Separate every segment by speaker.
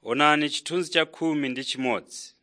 Speaker 1: Onani chithunzi cha khumi ndi chimodzi.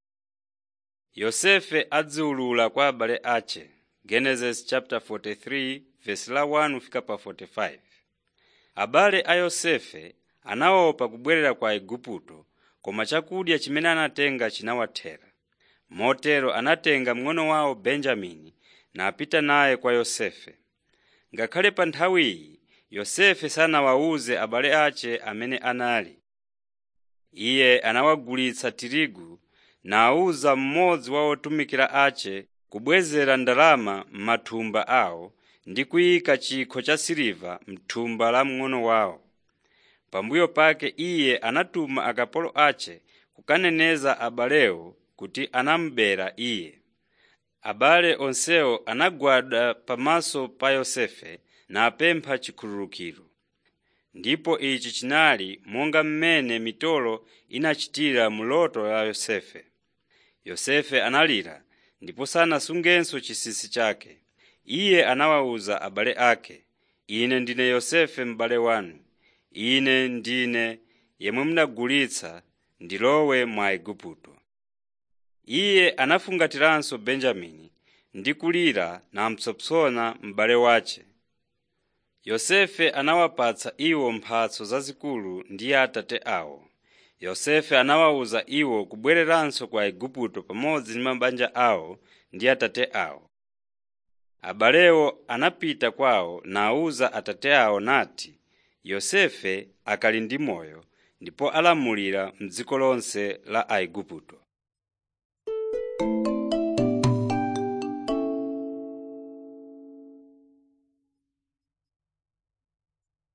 Speaker 1: Yosefe adziwulula kwa abale ace Genesis chapter 43 verse la 1 kufika pa 45. Abale a Yosefe anaopa kubwerera ku Igupto koma chakudya chimene anatenga chinawathera. Motero anatenga mng'ono wawo Benjamini napita naye kwa Yosefe. Ngakhale pa nthawiyi Yosefe sanawawuze abale ace amene anali. Iye anawagulitsa tirigu nawuza mmodzi wa otumikira ace kubwezera ndalama m'mathumba awo ndi kuyika chikho cha siliva m'thumba la mng'ono wawo. Pambuyo pake iye anatuma akapolo ace kukaneneza abalewo kuti anamubera iye. Abale onsewo anagwada pamaso pa Yosefe napempha chikhululukiro. Ndipo ichi chinali monga mmene mitolo inachitira mu loto la Yosefe. Yosefe analira ndipo sanasungenso chinsinsi chake. Iye anawawuza abale ake, “Ine ndine Yosefe m'bale wanu. Ine ndine yemwe munagulitsa ndilowe mu Igupto.” Iye anafungatiranso Benjamini ndi kulira namupsompsona m'bale wace. Yosefe anawapatsa iwo mphatso zazikulu ndi atate awo. Yosefe anawawuza iwo kubwereranso ku Igupto pamodzi ndi mabanja awo ndi atate awo. Abalewo anapita kwawo nawuza atate awo nati, “Yosefe akali ndi moyo ndipo alamulira m'dziko lonse la Aigupto.”